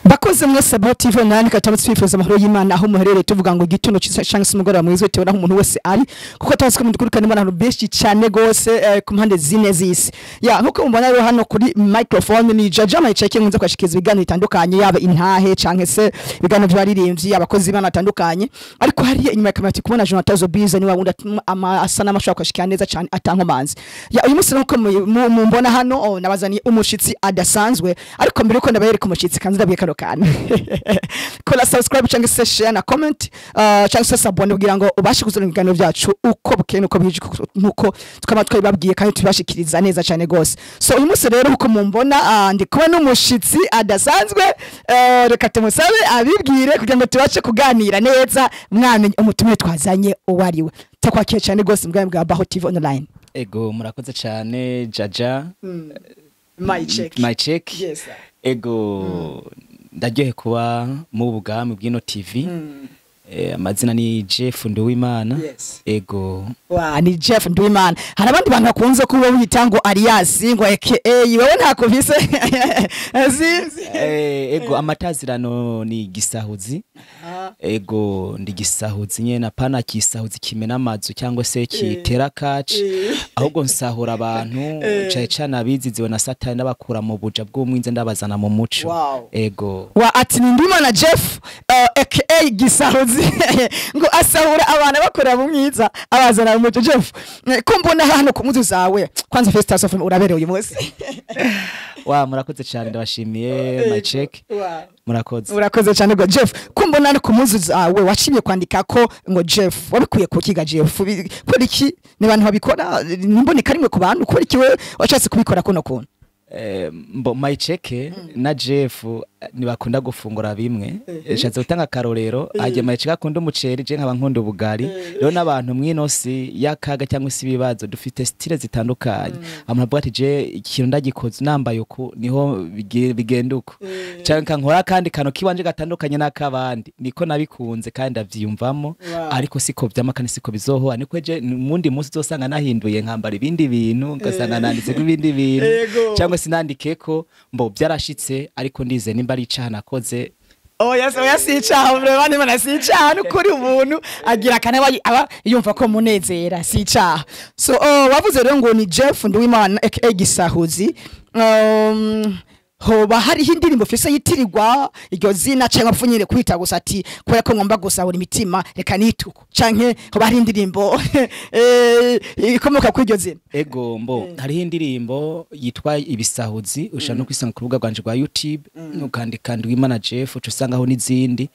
bakoze mwese abo TV online katabutse twifuza amahoro y'Imana aho muherereye tuvuga ngo igitondo cyiza cyangwa se umugoroba mwiza bitewe n'aho umuntu wese ari kuko tazi ko mudukurikana n'abantu benshi cyane gose eh, ku mpande zine z'isi ya nkuko mubona rero hano kuri microphone ni Jaja Mayicheke nkunze kwashikiriza ibiganiro bitandukanye yaba intahe canke se ibiganiro by'abaririmbyi abakozi bana batandukanye ariko hariya inyuma ya kamera turi kubona Jonathan Zobiza ni wa wundi atuma ama- asa n'amashaka kwashikira neza cyane atankomanzi ya uyu munsi nkuko mu- mu- mumbona hano oh, nabazaniye umushitsi adasanzwe ariko mbere yuko ndabayereka umushitsi kanzi ndabwiye kano kantu kola subscribe cyangwa se share na comment uh, cyangwa se sabone kugira ngo ubashe kuzana ibiganiro byacu uko bukeye nuko bije nuko tukaba twabibabwiye kandi tubashikiriza neza cyane gose so uyu munsi rero uko mumbona uh, ndi kumwe n'umushitsi adasanzwe uh, reka tumusabe abibwire kugira ngo tubashe kuganira neza mwamenye umutumire twazanye uwo ari we takwakiye cyane gose mu bwami bwa Baho TV online ego murakoze cyane jaja my check my check yes sir. ego ndaryohe kuba mu bwami bw'ino tv Eh, amazina ni jeff nduwimana Yes. ego wa ni Jeff Ndwimana hari abandi bantu bakunze kuba wita ngo Arias ngo aka wewe ntako vise sinzi Eh, ego amatazirano ni gisahuzi ego ndi gisahuzi nyene apana kisahuzi kimena amazu cyangwa se kitera kaci ahubwo nsahura abantu cane cane abiziziwe na satani n'abakura mu buja bw'umwinze ndabazana mu muco Wow. ego wa ati ni Ndwimana Jeff uh, aka Gisahuzi ngo asahura abantu bakorera mu mwiza abazana mu muco Jeff eh, ko mbona hano ku muzu zawe kwanza first of all urabereye uyu munsi wa murakoze cyane ndabashimiye my check murakoze urakoze cyane ngo Jeff ko mbona hano ku muzu zawe washimye kwandika ko ngo Jeff wabikuye ku kiga Jeff Bi- kubera iki ni abantu babikora nimboneka rimwe ku bantu kubera iki we washatse kubikora kuno kuntu Eh, mbo mayiceke na jeff eh, ntibakunda gufungura bimwe nshatse gutanga akarorero hajya mayiceke akunda umuceri je nkaba nkunda ubugari rero n'abantu mw'ino si y'akaga cyangwa se ibibazo dufite stile zitandukanye abantu bavuga ati je ikintu ndagikoze nambaye uku niho bige- bigenda uko cyangwa nkankora akandi kantu kiwanje gatandukanye n'akabandi niko nabikunze kandi ndavyiyumvamo ariko siko vyama kandi siko bizohoa niko je mundi munsi uzosanga nahinduye nkambara ibindi bintu ugasanga nanditseko ibindi bintu Ego. cyangwa sinandikeko mbo byarashitse ariko ndize nimba ari icaha nakoze oya se oya si icaha vrema nimana si icaha nukuri umuntu agira akane aba- aba yumva ko munezera si icaha so oh, wavuze rero ngo ni Jeff Nduwimana aka Gisahuzi um, hoba hariho indirimbo fise yitirirwa iryo zina canke apfunyire kwita gusa ati kubera ko ngomba gusahura imitima reka nituko canke hoba hari indirimbo eh, ikomoka kuri iryo zina ego mbo hariho indirimbo yitwa ibisahuzi ushobora no kwisanga ku rubuga rwanje rwa youtube ukandika ndwimana jeff uca usangaho n'izindi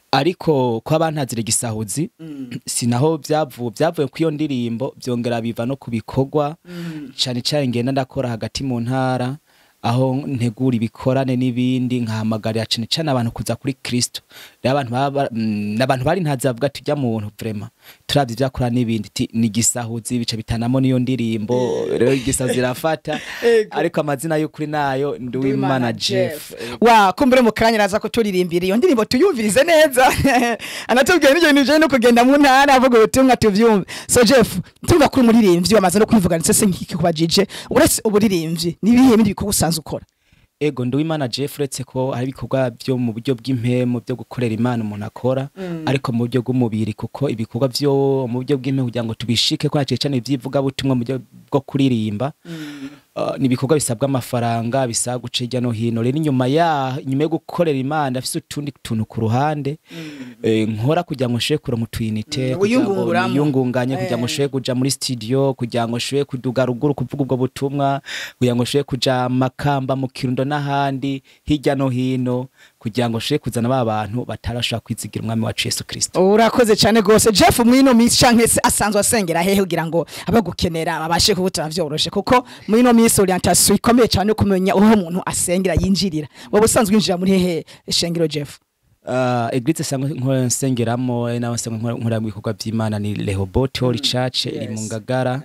ariko ko abantazira igisahuzi sinaho byavuye byavuye ku iyo ndirimbo byongera biva no ku bikorwa cyane cyane ngenda ndakora hagati mu ntara aho ntegura ibikorane n'ibindi nkahamagarira cyane cyane abantu kuza kuri kristo rero abantu baba mm, n'abantu bari ntazi bavuga ati ujya muntu vrema turavye ivyakora n'ibindi ti ni gisahuzi bica bitanamo n'iyo ndirimbo rero igisahuzi irafata ariko amazina y'ukuri nayo nduwimana jeff wa kumbure mu kanya araza kuturirimbira iyo ndirimbo tuyumvirize neza anatubwiye n'ibyo bintu bijanye no kugenda mu ntara avuga ubutumwa tuvyumve so jeff tuvuga kuri umuririmbyi wamaze no kwivuga ndetse se nk'iki kubajije uretse uburirimbyi n'ibihe bindi bikorwa usanzwe ukora ego nduwimana jeff uretse ko hari ibikorwa byo mu buryo bw'impemu byo gukorera imana umuntu akora ariko mu buryo bw'umubiri kuko ibikorwa byo mu buryo bw'impemu kugira ngo tubishike ko hakiri cyane iby'ivugabutumwa mu buryo bwo kuririmba Uh, ni ibikorwa bisabwa amafaranga bisaba guca hirya no hino rero inyuma ya nyuma yo gukorera imana afise utundi tuntu ku ruhande eh, nkora kugira ngo nshobore kuronka utuyinite Mm, kugira ngo wiyungunguramo. niyungunganye kugira ngo Eh. nshobore kuja muri studio kugira ngo nshobore kuduga ruguru kuvuga ubwo butumwa kugira ngo nshobore kuja makamba mu kirundo n'ahandi hirya no hino kugira ngo nshobore kuzana ba bantu batarashobora kwizigira umwami wacu yesu kristo urakoze cyane gose jeff mwino minsi canke se asanzwe asengera hehe kugira ngo abagukenera babashe kubutara vyoroshe kuko mwino minsi orientation ikomeye cyane yo kumenya aho umuntu asengera yinjirira wowe usanzwe winjira muri hehe shengero jeff Uh, eglise sangwe nkora nsengeramo ari nawe sangwe nkora nkora mu bikorwa by'Imana ni Rehoboth Holy Church iri mu Ngagara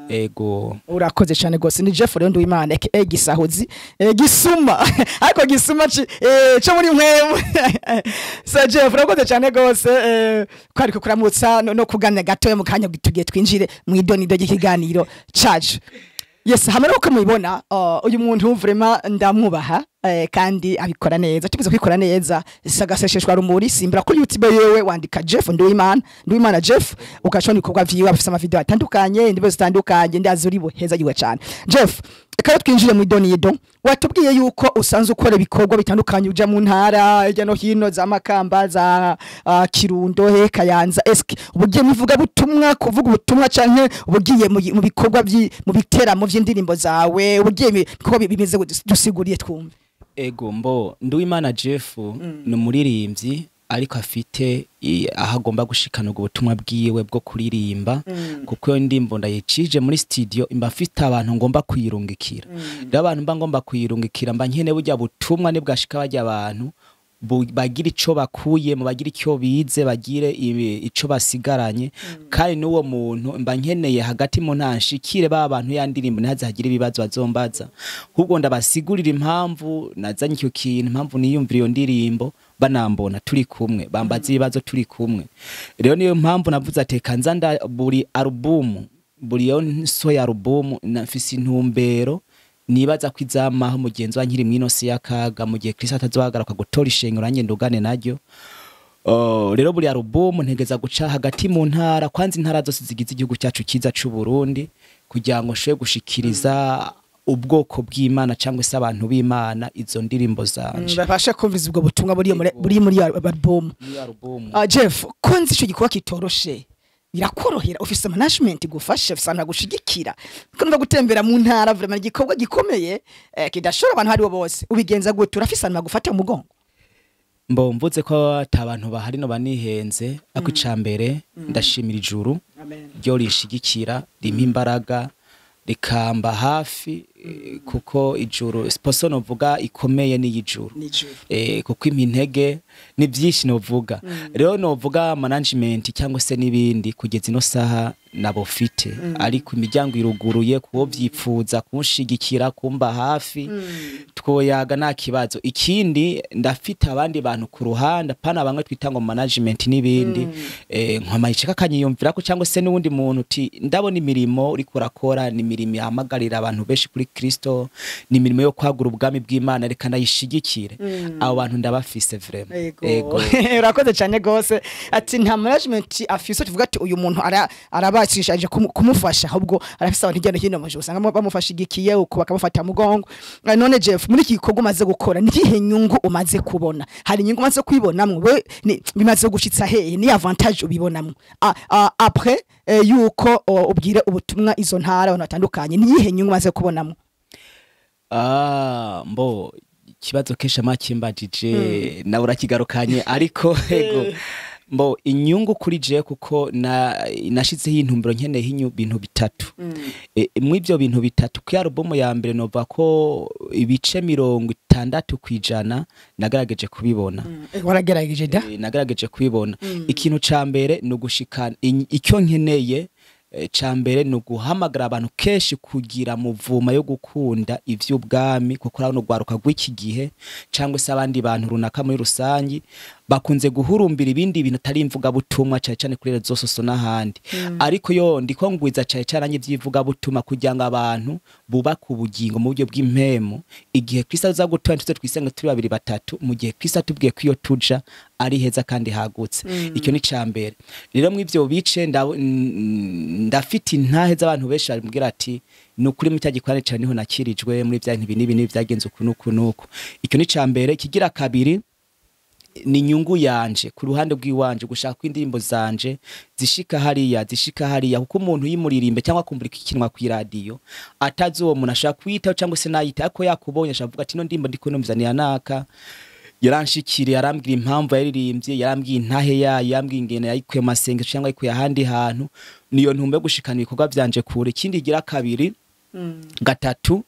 ego urakoze cyane gose ni Jeff rero nduwimana aka gisahuzi eh, gisuma ariko gisuma ci eh, cyo muri mwemu so Jeff urakoze cyane gose eh, ko ariko kuramutsa no, no kuganira gatoya mu kanya tugiye twinjire mu idonido ry'ikiganiro cacu yes hamwe nuko mubibona uh, uyu muntu vraiment ndamwubaha eh, kandi abikora neza tubize kwikora neza sagasesheshwa rumuri simbira kuri youtube yewe wandika jeff nduwimana nduwimana jeff ukashona ibikorwa vyiwe afise amavideo atandukanye indibo zitandukanye ndazi uri buheza yiwe cyane jeff reka twinjire mu idonido watubwiye yuko usanzwe ukora ibikorwa bitandukanye uja mu ntara hirya no hino za makamba za uh, kirundo he kayanza eske ubugiye muvuga butumwa kuvuga ubutumwa canke ubugiye mu mu bikorwa vyi- mu biteramo vy'indirimbo zawe ubugiye mu bikorwa bi- bimeze gute? dusiguriye twumve ego mbo nduwimana jeff ni umuririmbyi ariko afite i- aho agomba gushikana ubwo butumwa bwiwe bwo kuririmba kuko iyo ndimbo ndayicije muri studio mba mfite abantu ngomba kuyirungikira rero abantu mba ngomba kuyirungikira mba nkene burya butumwa nibwashika barya abantu bu- bagira ico bakuyemo bagira icyo bize bagire ibi- ico basigaranye kandi n'uwo muntu mba nkeneye hagati mu ntanshikire ba bantu ya ndirimbo ntihazagire ibibazo bazombaza ahubwo ndabasigurira impamvu nazanye icyo kintu impamvu niyumvira iyo ndirimbo banambona turi kumwe bambaza ibibazo turi kumwe rero niyo mpamvu navuze ateka nza nda buri alubumu buri yo nsoya alubumu nafise intumbero nibaza ko izamaho mugenzi wa nkiri mwino si y'akaga mu gihe Kristo atazohagaraka gutora ishengero nanjye ndugane naryo Uh, rero buri alubumu ntegeza guca hagati mu ntara kwanza intara zose zigize igihugu cyacu cyiza c'u Burundi kugira ngo nshobore gushikiriza ubwoko bw'Imana cyangwa se abantu b'Imana izo ndirimbo zanje babasha kumviza ubwo butumwa buri muri buri muri iyo album muri alubumu uh, jeff ko nzi ico gikorwa kitoroshe birakorohera ufise management igufasha ufise abantu bagushigikira ko numva gutembera mu ntara vraiment igikorwa gikomeye eh, kidashobora abantu haribo bose ubigenza gute urafise abantu bagufata mu mugongo mbo mvuze ko ata bantu bahari no banihenze ako icambere ndashimira ijuru ryo rishigikira rimpa imbaraga rikamba hafi eh, kuko ijuru siposo novuga ikomeye n'iy'ijuru eh, kuko impa intege ni byinshi novuga rero novuga management cyangwa se n'ibindi kugeza ino saha nabo fite ariko imiryango iruguruye kuwo vyipfuza kunshigikira kumba hafi twoyaga nta kibazo ikindi ndafite abandi bantu ku ruhande pana bamwe twita ngo management n'ibindi eh, nkamayiceka kanyiyumvira ko cyangwa se n'uwundi muntu uti ndabona imirimo uriko urakora ni imirimo ihamagarira abantu benshi kuri Kristo ni imirimo yo kwagura ubwami bw'Imana reka ndayishigikire abo bantu ndabafise vraiment ego urakoze cyane gose ati nta management afise tuvuga ati uyu muntu ara arabashishije kumu- kumufasha ahubwo arafise abantu hirya no hino mu usanga mu- bamufashigikiye uko bakamufata mugongo Eh, none Jeff muri iki gikorwa umaze gukora ni iyihe nyungu umaze kubona hari inyungu umaze kwibonamwo we ni- bimaze gushitsa hehe ni avantage ubibonamwo A- a- après eh, yuko o, ubwire ubutumwa izo ntara abantu batandukanye ni iyihe nyungu umaze kubonamwo Ah, mbo ikibazo kesha makimbajije nawe urakigarukanye ariko ego mbo inyungu kuri je kuko na nashizeho intumbero nkeneye ibintu bitatu e, mw'ibyo bintu bitatu ku alubumu ya mbere nova ko ibice mirongo itandatu ku ijana nagerageje kubibona Eh, waragerageje da Eh, nagerageje kubibona ikintu ca mbere ni ugushikana in- icyo nkeneye eh, ca mbere ni uguhamagara abantu kenshi kugira muvuma yo gukunda ivy'ubwami kuko urabona urwaruka rw'iki gihe cyangwa se abandi bantu runaka muri rusangi bakunze guhurumbira ibindi bintu atari imvugabutumwa cyane cyane kuri rezo soso n'ahandi ariko yo ndiko ngwiza cyane cyane nanjye by'ivugabutumwa kugira ngo abantu bubake ubugingo mu buryo bw'impemu igihe kristo aza gutora tuze twisenge turi babiri batatu mu gihe kristo atubwiye ko iyo tuja ari heza kandi hagutse icyo ni ca mbere rero mu ivyo bice nda- n- ndafite intahe z'abantu benshi bambwira ati ni ukuri mu cyagikorane cyane niho nakirijwe muri bya bintu n'ibi n'ibi byagenze uku n'uku n'uku icyo ni ca mbere ikigira kabiri ni inyungu yanje ku ruhande rw'iwanje gushaka ko indirimbo zanje zishika hariya zishika hariya kuko umuntu yimuririmbe cyangwa akumvira ikinwa ku iradiyo atazi uwo muntu ashaka kuyitaho cyangwa se nayita ariko yakubonye ashaka kuvuga ati ino ndirimbo ndi kunumvizaniye naka yaranshikiriye yarambwira impamvu yaririmbye yarambwiye intahe yayo yambwiye ingene yayikuye mu masengesho cyangwa yayikuye ahandi hantu niyo ntumbe yo gushikana ibikorwa byanje kure ikindi igira kabiri gatatu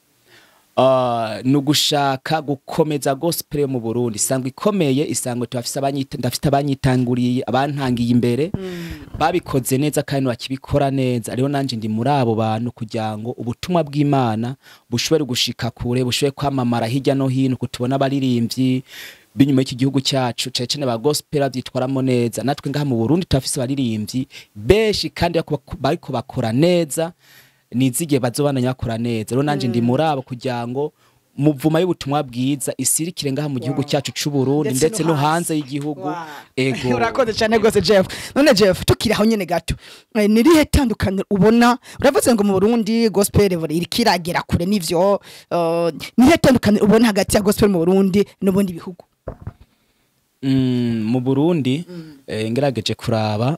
uh, ni ugushaka gukomeza gospel yo mu Burundi isangwa ikomeye isangwa tubafise abanyita ndafite abanyitanguriye abantangiye imbere babikoze neza kandi bakibikora neza rero nanje ndi muri abo bantu kugira ngo ubutumwa bw'Imana bushobore gushika kure bushobore kwamamara hirya no hino kutubona abaririmbyi binyuma y'iki gihugu cyacu cyane cyane ba gospel bavyitwaramo neza natwe ngaha mu Burundi turafise abaririmbyi benshi kandi bako- bariko bakora neza nizigiye bazobananya bakora neza rero nanje ndi muri abo kugira ngo muvuma y'ubutumwa bwiza isirikire ngaha mu gihugu cyacu c'u Burundi ndetse no hanze y'igihugu Wow. ego urakoze cyane rwose jeff none jeff tukiri aho nyine gato eh, ni rihe tandukaniro ubona uravuze ngo mu burundi gospel buri iriko iragera kure n'ivyo eh, ni rihe tandukaniro ubona hagati ya gospel mu burundi n'ubundi bihugu Mm, mu Burundi eh, ngerageje kuraba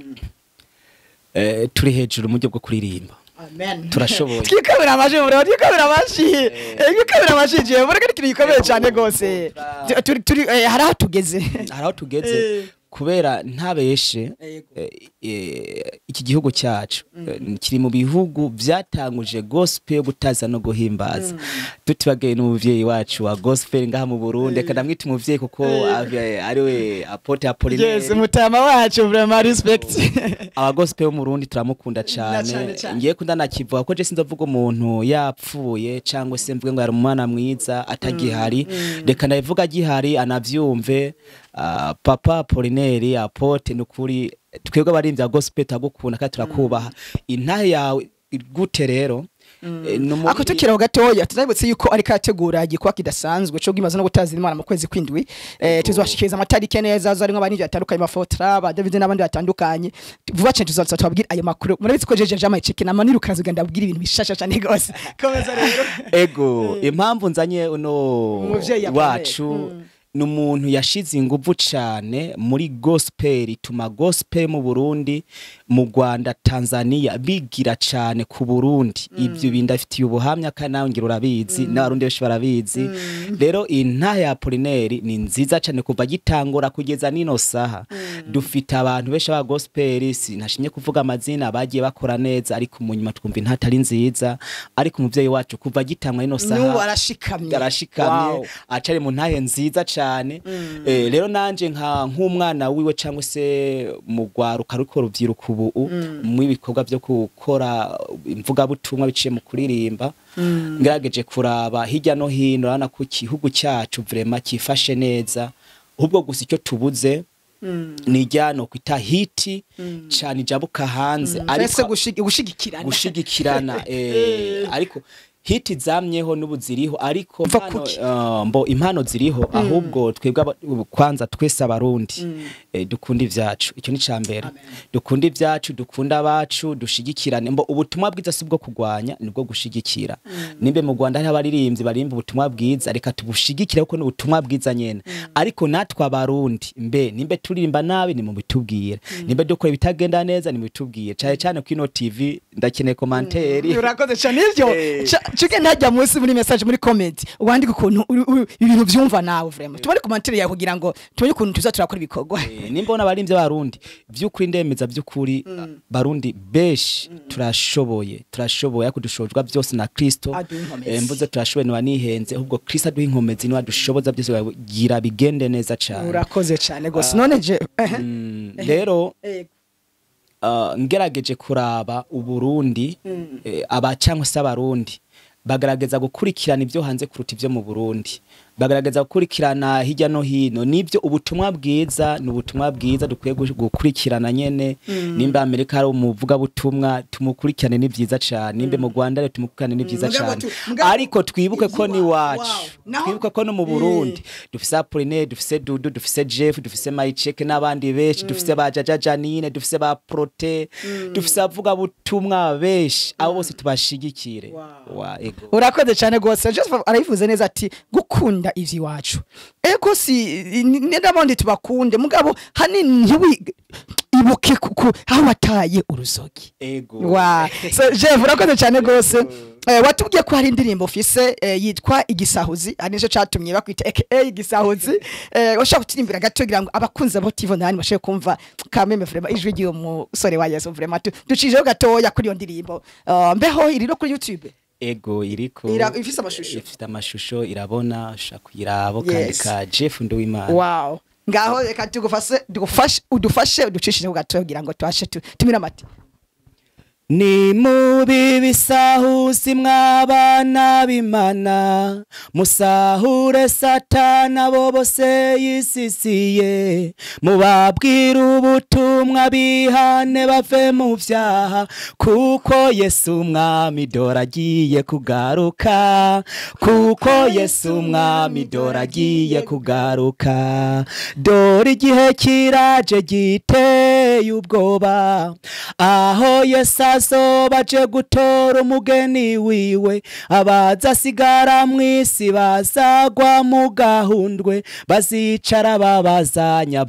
eh, turi hejuru mu buryo bwo kuririmba amen Turashoboye. twikabira amaji mu burundi twikabira amaji twikabira amaji jeff ureka ni ikintu gikomeye cyane rwose Tu- turi turi eh, hari aho tugeze hari aho tugeze Eh. kubera ntabeshe Yego. eh, eh, iki gihugu cyacu eh, kiri mu bihugu byatanguje gospel yo gutaza no guhimbaza tutibagaye n'umuvyeyi wacu wa gospel ngaha mu Burundi reka ndamwita umuvyeyi kuko ave- ariwe apote yes Apollinaire mutama wacu vraiment respect aba gospel yo mu Burundi turamukunda cane cyane cane. ngiye kunda nakivuga ko je sinzovuga umuntu yapfuye cyangwa se mvuge ngo yari umwana mwiza atagihari reka ndabivuga agihari anavyumve ah, papa Apollinaire apote nukuri twebwe abarimvya gospel turagukunda kandi turakubaha intahe yawe gute rero Eh, ni umubiri- ako tukiraho gatoya tunabutse yuko ariko arategura igikwa kidasanzwe cyo gimaze no gutaza imana mu kwezi kwindwi eh, tuzobashikiriza amatarike neza zo arimwo abanivyo batandukanye bafotra ba David n'abandi batandukanye vuba cyane tuzaza tubabwira ayo makuru murabizi ko jeje jama icike na maniru kazi ganda abwira ibintu bishasha cyane gose komeza rero ego impamvu nzanye uno Umuvyeyi akomeye. wacu ni umuntu yashize inguvu cyane muri gospel ituma gospel mu Burundi mu Rwanda Tanzania bigira cyane ku Burundi ibyo bintu afitiye ubuhamya kandi nawe ngira urabizi n'abarundi benshi barabizi rero intahe ya Apollinaire ni nziza cyane kuva gitangura kugeza nino saha dufite abantu benshi ba gospel sinashimye kuvuga amazina bagiye bakora neza ariko mu nyuma twumva intahe atari nziza ariko umuvyeyi wacu kuva gitangura nino saha n'ubu arashikamye arashikamye Wow. acari mu ntahe nziza cyane eh, rero nanje nka nk'umwana wiwe cyangwa se mu rwaruka ruko rubyiruka ubu mu ibikorwa byo gukora imvugabutumwa biciye mu kuririmba ngerageje kuraba hirya no hino urabona ko igihugu cyacu vrema cyifashe neza ahubwo gusa icyo tubuze ni ijyano kwita hiti cyane ijabuka hanze ariko gushigikirana gushigikirana eh, ariko hiti zamyeho n'ubu ziriho ariko Mva impano, kuki? uh, mbo impano ziriho ahubwo twebwe aba- kwanza twese abarundi eh, dukunda ivyacu icyo ni cambere dukunda ivyacu dukunda abacu dushigikirane mbo ubutumwa bwiza si bwo kugwanya nibwo gushigikira nimbe mu Rwanda hari abaririmbyi barimba ubutumwa bwiza reka tubushigikire kuko ni ubutumwa bwiza nyene ariko natwe abarundi mbe nimbe turirimba nabi ni mu bitubwire nimbe dukora ibitagenda neza ni mu bitubwire cyane cyane kuri ino TV ndakeneye komanteri urakoze cyane ivyo Eh. cuke ntajya munsi muri message muri comment wandika ukuntu uri- uri- ibintu byumva nawe vraiment tubone commentaire yawe kugira ngo tumenye ukuntu tuza turakora ibikorwa Eh, nimba ubona abarimvyi b'abarundi vy'ukuri ndemeza vy'ukuri barundi beshi turashoboye turashoboye ariko dushobozwa byose na kristo Aduha inkomezi. Eh, mvuze turashoboye ntiwanihenze ahubwo kristo aduha inkomezi niwe adushoboza byose gira bigende neza cane urakoze cyane gose none je ehe. Mm, rero Eh, uh, ngerageje kuraba uburundi eh, aba cyangwa se abarundi bagaragaza gukurikirana ibyo hanze kuruta ibyo mu burundi bagaragaza gukurikirana hirya no hino nibyo ubutumwa bwiza ni ubutumwa bwiza dukwiye gu- gukurikirana nyene nimba amerika hari umuvugabutumwa tumukurikirane ni byiza cyane nimba mu rwanda rero tumukurikirane ni byiza Mugabo cyane tu- mugabo- ariko twibuke ko ni Wow, wacu wow. Naho- twibuke ko no mu burundi dufise apoline dufise dudu dufise jeff dufise mayiceke n'abandi benshi dufise ba jaja janine dufise ba prote dufise avuga butumwa benshi abo bose tubashigikire wa ego urakoze cyane gose Joseph arayivuze neza ati gukunda ivy'iwacu ego si ni- ni n'abandi tubakunde mugabo hanini ntiwi ibuke kuko aho wataye uruzogi ego wa so Jeff urakoze cyane gose eh, watubwiye ko hari indirimbo ufise eh, yitwa igisahuzi ari nicyo catumye bakwita aka igisahuzi eh, washaka kutirimbira gato kugira ngo abakunzi abo TV nani bashobore kumva kameme vraiment ijwi ry'uwo musore wa Yesu vraiment tu- ducijeho gatoya kuri iyo ndirimbo uh, mbeho iri no kuri YouTube ego iriko Ira- ifise amashusho. ifite amashusho irabona ushaka kuyiraba kandi Yes. ka jeff nduwimana wow ngaho reka tugufashe tugufashe udufashe uducishijeho gatoya kugira ngo tubashe tu- tumire amate ni mubi bisahusi mw'abana b'imana musahure satana bo bose yisisiye mubabwira ubutumwa bihane bave mu vyaha kuko yesu umwami dore agiye kugaruka kuko yesu umwami dore agiye kugaruka dore igihe kiraje giteye ubwoba aho yesu azoba aje gutora umugeni wiwe abazasigara mw'isi bazagwa mu gahundwe bazicara babazanya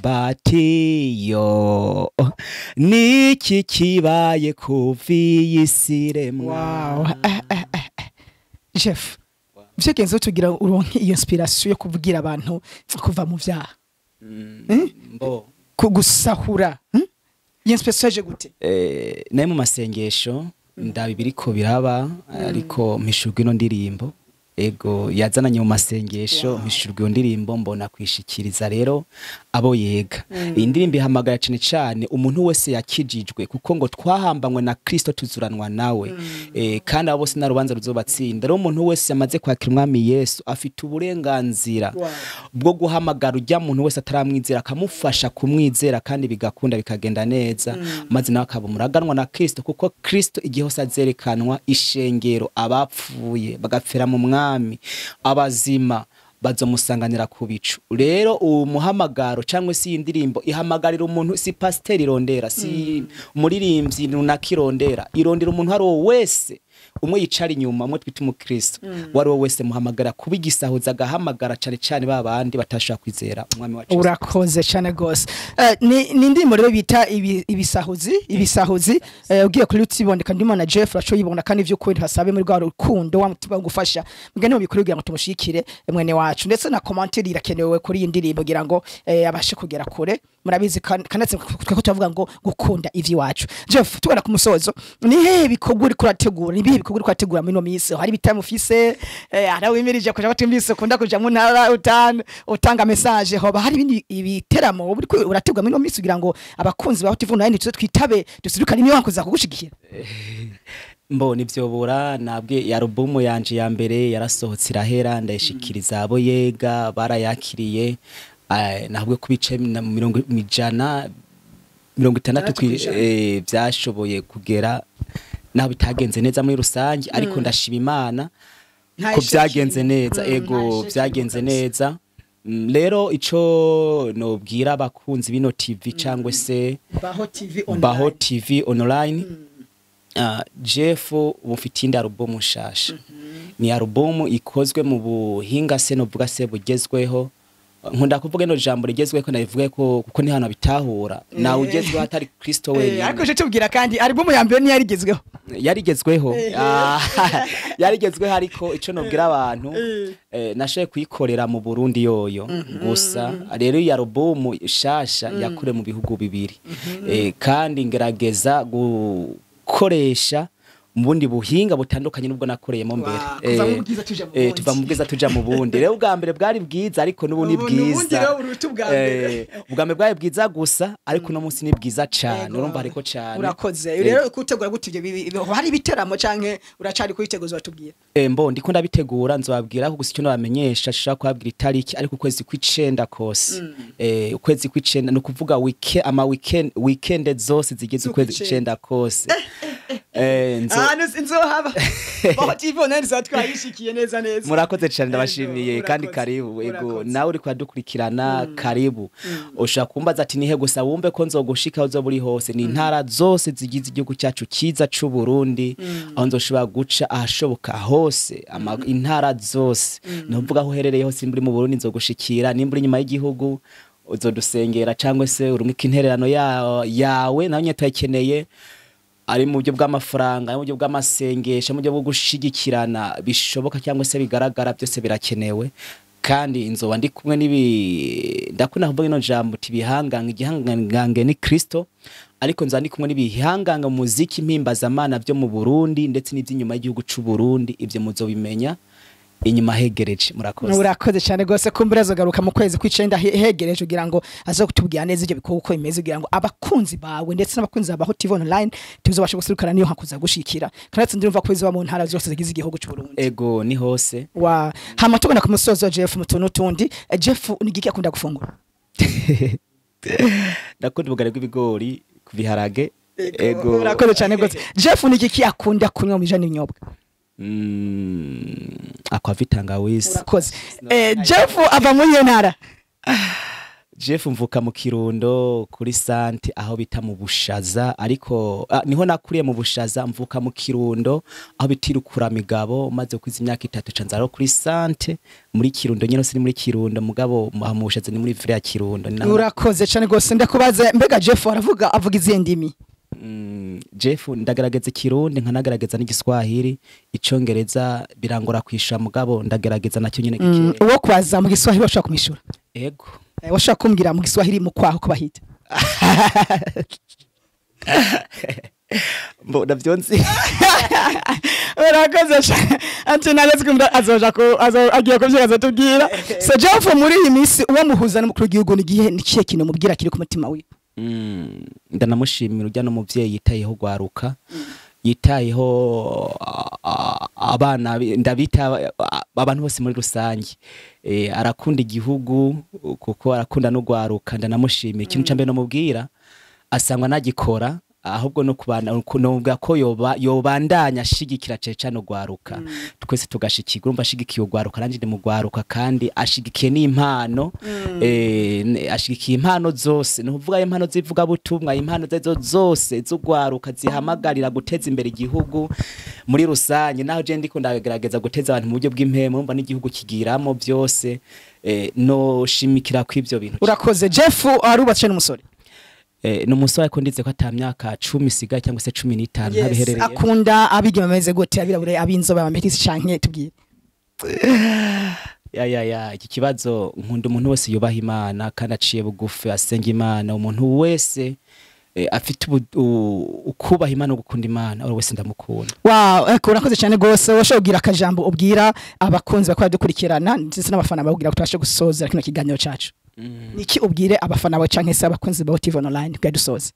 batiyo niki kibaye kuva iyi si iremwa wow Eh, eh, eh, eh. jeff vyagenze tugira uronke iyo inspiration yo kuvugira abantu kuva mu vyaha mbo ku gusahura hmm? iyo inspiration yaje gute eh, naye mu masengesho ndaba ibiriko biraba ariko mpishurwa ino ndirimbo ego yazananye mu masengesho mpishurwa iyo ndirimbo mbona kwishikiriza rero abo yega iyi ndirimbo ihamagara cyane cyane umuntu wese yakijijwe kuko ngo twahambanywe na kristo tuzuranwa nawe eh, kandi abo bose nta rubanza ruzobatsinda rero umuntu wese yamaze kwakira umwami yesu afite uburenganzira Wow. bwo guhamagara ujya muntu wese ataramwizera akamufasha kumwizera kandi bigakunda bikagenda neza maze nawe akaba umuraganwa na kristo kuko kristo igihe hose azerekanwa ishengero abapfuye bagapfira mu mwami abazima bazomusanganira ku bicu rero uwo muhamagaro cyangwa se iyi ndirimbo ihamagarira umuntu si pasiteri irondera si umuririmbyi runaka irondera irondera umuntu uwo ari we wese umwe yicara inyuma umwe twita umukristo uwo ari we wese muhamagara kuba igisahuza agahamagara cyane cyane ba bandi batashobora kwizera umwami wacu Yesu. urakoze cyane rwose Eh, ni ni indirimbo rero bita ibi- ibisahuzi ibisahuzi eh, ugiye kuri utiboneka ndimo na Jeff uraco yibona kandi vy'ukuri hasabe muri rwa rukundo wa mutima wo gufasha mugane mu bikuru kugira ngo tumushikire mwene wacu ndetse na commentaire irakenewe kuri iyi ndirimbo kugira ngo eh, abashe kugera kure murabizi kan- kanatse twako tuvuga ngo gukunda ivy'iwacu Jeff tubona ku musozo ni hehe bikorwa uri kurategura ni bihe bikorwa uri kurategura muri no minsi hari bitamo ufise eh, hari wimirije kuja batumbise ukunda kuja mu ntara utanga utanga message hoba hari ibindi ibiteramo uri ku- urategura muri no minsi kugira ngo abakunzi ba TV Online tuze twitabe dusirukane imwe wakuza kugushigikira mbona ivyobora nabwe ya alubumu yanje ya mbere yarasohotse irahera ndayishikiriza abo yega barayakiriye eh, nabwe ku bice na mirongo ijana mirongo itandatu Itandatu kwi- kw'ijana. eh, byashoboye kugera naho bitagenze neza muri rusange ariko ndashima imana Nta ko isheki. byagenze neza Mm, ego nta isheki byagenze kabisa. neza Mm, rero ico nobwira abakunzi bino tv cyangwa se Baho TV baho tv online uh, jeff bufite indi alubumu nshasha ni alubumu ikozwe mu buhinga se novuga se bugezweho nkunda kuvuga ino jambo rigezweho nabivuge ko kuko ni hano bitahura nawe ugezweho atari kristo Eh, ariko wenyine je tubwira kandi album ya mbere ni yarigezweho yarigezweho Eh. Ah, yarigezweho ariko ico nobwira abantu Eh. eh, nashoboye kuyikorera mu burundi yoyo gusa rero iyi alubumu shasha yakure mu bihugu bibiri Eh, kandi ngerageza gukoresha mu bundi buhinga butandukanye n'ubwo nakoreyemo mbere Wow, kuva mu Eh, bwiza tuja mu eh, bundi. tuva mu bwiza tuja mu bundi rero ubwa mbere bwari bwiza ariko n'ubu ni Ubu ni ubundi bwiza rero buruta ubwa mbere. Eh, ubwa mbere bwari bwiza gusa ariko uno munsi ni bwiza cane Ego. urumva hariko cane urakoze Eh, rero kutegura gute ivyo bibi- bibi- hari ibiteramo canke uracari kuyiteguza batubwira Eh, mbo ndiko ndabitegura nzobabwira ko gusa icyo nabamenyesha shaka kubabwira itariki ariko ukwezi kw'icenda kose eh, ukwezi kw'icenda ni ukuvuga wike, ama weekend, weekend zose zigize ukwezi kw'icenda kose eh, nzo, ahantu nzohaba baho TV Online zaba twayishikiye neza neza murakoze cyane Ego, ndabashimiye kandi urakoze, karibu ego urakoze. nawe uri kudukurikirana karibu ushobora kumbaza ati nihe gusa wumve ko nzogushika aho uzoba uri hose ni intara zose zigize igihugu cyacu cyiza c'u Burundi aho nzoshobora guca ahashoboka hose ama, intara zose ni ukuvuga aho uherereye hose nimba uri mu Burundi nzogushikira nimba uri inyuma y'igihugu uzodusengera cyangwa se urumika intererano ya- yawe nawe nyine turayikeneye ari mu buryo bw'amafaranga ari mu buryo bw'amasengesho mu buryo bwo gushigikirana bishoboka cyangwa se bigaragara byose birakenewe kandi inzoba ndi kumwe n'ibi ndakunda kuvuga ino jambo uti ibihangange igihangange ni kristo ariko nzaba ndi kumwe n'ibihangange mu muziki mpimbazamana byo mu burundi ndetse n'iby'inyuma y'igihugu c'u burundi ibyo muzobimenya inyuma hegereje murakoze urakoze cyane rwose kumbura azogaruka mu kwezi kw'icenda he- hegereje kugira ngo aze kutubwira neza ibyo bikorwa uko bimeze kugira ngo abakunzi bawe ndetse n'abakunzi ba TV online tuzobashe gusurukana niyo hakuza gushikira kandi ndumva ko bizoba mu ntara zose zigize igihugu cy'u Burundi ego ni hose wa hama tugana ku musozo wa Jeff mu tuntu tundi Eh, Jeff ni igiki akunda gufungura ndakunda ubugari bw'ibigori ku biharage ego urakoze cyane rwose Jeff ni igiki akunda kunywa mu bijanye n'ibinyobwa Mm, akwa tangawizi urakoze Eh, Jeff ava muri iyo ntara Jeff mvuka mu Kirundo kuri sante aho bita mu Bushaza ariko ah, niho nakuriye mu Bushaza mvuka mu Kirundo aho bitirukura migabo maze kwiza imyaka itatu canzaro kuri sante muri Kirundo nyine siri muri Kirundo mugabo mu mu Bushaza ni muri vile ya Kirundo ni naho- urakoze cyane rwose ndakubaza mbega Jeff aravuga avuga izihe ndimi Mm, Jeff ndagerageza Kirundi nkanagerageza n'igiswahili icongereza birangora kwishura mugabo ndagerageza nacyo nyine Mm, gike uwo kwaza mu giswahili washaka kumishura ego Eh, washaka kumbwira mu giswahili mu kwaho ko bahita mbo ndavyonzi urakoze cyane ati naletse kumva azoja ko azo agiye kuvyega azatubwira so Jeff muri iyi minsi uwo muhuza n'umukuru w'igihugu ni gihe ni kihe kintu mubwira kiri ku mutima wiwe Mm, ndanamushimira ujya n'umuvyeyi yitayeho gwaruka yitayeho a- a- abana bi- ndabita a- abantu bose muri rusange e, arakunda igihugu kuko arakunda no gwaruka ndanamushimira ikintu ca mbere nomubwira asangwa nagikora ahubwo no kubana novuga ko yoba yobandanya ashigikira cane cane ugwaruka twese tugashikirwa urumva ashigikiye ugwaruka nanje ndi mu gwaruka kandi ashigikiye n'impano eh, ne- ashigikiye impano zose ni ukuvuga impano z'ivugabutumwa impano zezo zose z'ugwaruka zihamagarira guteza imbere igihugu muri rusange naho je ndiko ndagerageza guteza abantu mu buryo bw'impemu urumva n'igihugu kigiramo byose eh, noshimikira kw'ivyo bintu urakoze Jeff arubatse n'umusore eh, ni umusore ariko ndize ko ata myaka cumi isigaye cyangwa se cumi n'itanu Yes, ntabiherereye akunda abigeme bameze gute abirabure abinzobe abametisi canke tubwire ya ya ya iki kibazo nkunda umuntu wese yubaha imana kandi aciye bugufi asenga imana umuntu wese eh, afite ubu- u- ukubaha imana no gukunda imana uwo wese ndamukunda Wow, eko urakoze cyane gose washobora kugira akajambo ubwira abakunzi bakora dukurikirana ndetse n'abafana babwira ko tubashe gusoza kino kiganiro cacu niki ubwire abafana bawe canke se abakunzi ba TV online kugira dusoze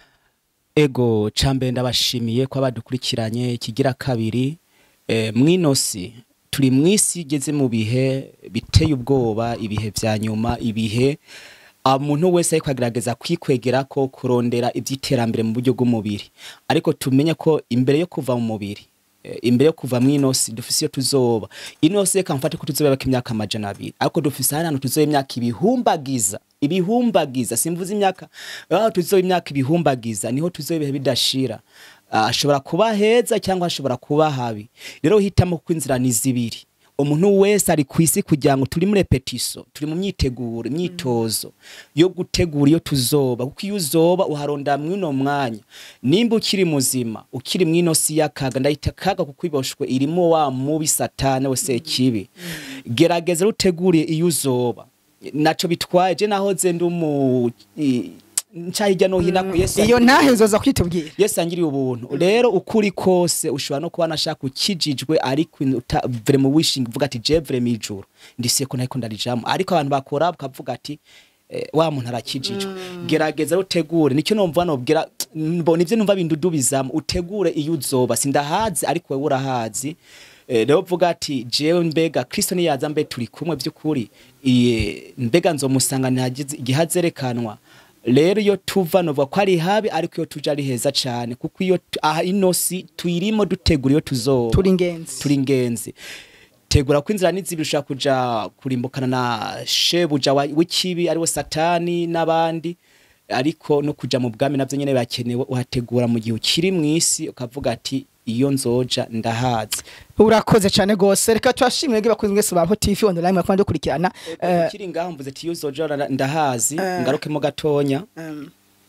ego cambere ndabashimiye ko abadukurikiranye ikigira kabiri eh, mwinosi turi mwisi igeze mu bihe biteye ubwoba ibihe vya nyuma ibihe umuntu wese ariko agerageza kwikwegera ko kurondera iby'iterambere mu buryo bw'umubiri ariko tumenye ko imbere yo kuva mu mubiri eh, imbere yo kuva mu inosi dufise iyo tuzoba inosi reka mfate ko tuzoba imyaka amajana abiri ariko dufise hano tuzoba imyaka ibihumbagiza ibihumbagiza simvuze imyaka ah, tuzoba imyaka ibihumbagiza niho tuzoba ibihe bidashira Ah, ashobora kuba heza cyangwa ashobora kuba habi rero hitamo ko inzira ni zibiri umuntu wese ari ku isi kugira ngo turi muri repetiso turi mu myiteguro imyitozo yo gutegura iyo tuzoba kuko iyo uzoba uharonda mw'uno mwanya nimba ukiri muzima ukiri mw'ino si y'akaga ndahita akaga kuko iboshwe irimo wa mubi satani wese kibi gerageza ruteguriye iyo uzoba naco bitwaye je nahoze ndi umu i- nca hirya no hino ko Yesu iyo ntahe zoza kwitubwira Yesu angiriye ubuntu rero ukuri kose ushobora no kuba nashaka ukijijwe ariko uta- vre mu wishing uvuga ati je vre mijuru ndisiye ko nariko ndarijamo ariko abantu bakora bakavuga ati eh, wa muntu arakijijwe gerageza utegure nicyo numva nobwira mbona ivyo numva bindudubizamo utegure iyo uzoba sindahazi ariko wewe urahazi Eh, rero vuga ati jewe mbega kristo niyaza mbe turi kumwe by'ukuri iye, mbega nzomusanga ntagize igihe azerekanwa rero iyo tuva novuga ko ari habi ariko iyo tuja ari heza cyane kuko iyo tu- aha ino si tuyirimo dutegura iyo tuzoba turi ingenzi turi ingenzi tegura ko inzira n'izibiri ushobora kuja kurimbukana na shebuja wa- w'ikibi ariwe satani n'abandi ariko no kuja mu bwami navyo nyene birakenewe uhategura mu gihe ukiri mw'isi ukavuga ati iyo nzoja ndahazi urakoze cyane gose reka twashimire bwe bakunze mwese ba TV online mwakunda dukurikirana Eh, ukiri ngaho mvuze ati iyo uzoja ura- ndahazi Eh. ngarukemo gatonya um,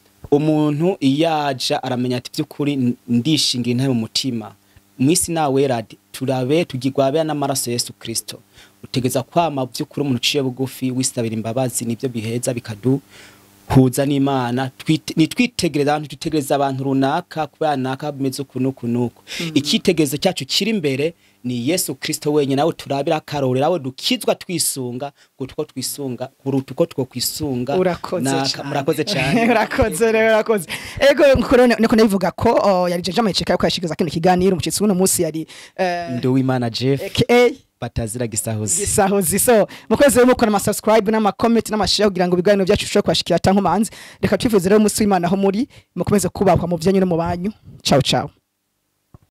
umuntu iyaja aramenya ati by'ukuri n- ndishingira intare mu mutima mwisi nawe radi turabe tugirwabera n'amaraso Yesu Kristo utegeza kwama by'ukuri umuntu uciye bugufi wisabira imbabazi nibyo biheza bikaduhuza n'Imana Twite- nitwitegereza abantu twitegereza abantu runaka kubera naka bimeze uku n'uku n'uku icyitegerezo cyacu kiri imbere ni yesu kristo wenyine nawe turabira akarorero aho dukizwa twisunga kuko twisunga kuruta uko two kwisunga urakoze Naka- cyane murakoze cyane urakoze rero urakoze ego nkuko rero niko nabivuga ko oh, yari jeje amaheceka yo kwashikiza kino kiganiro umucitsi w'uno munsi yari eh, nduwimana jeff aka batazira gisahuzi gisahuzi so mukwezi rero mukora ama subscribe n'ama comment n'ama share kugira ngo ibiganiro byacu bishobore kubashikira tankomanzi reka twifuze rero umunsi w'Imana aho muri mukomeze kubahwa mu byanyu no mu banyu ciao ciao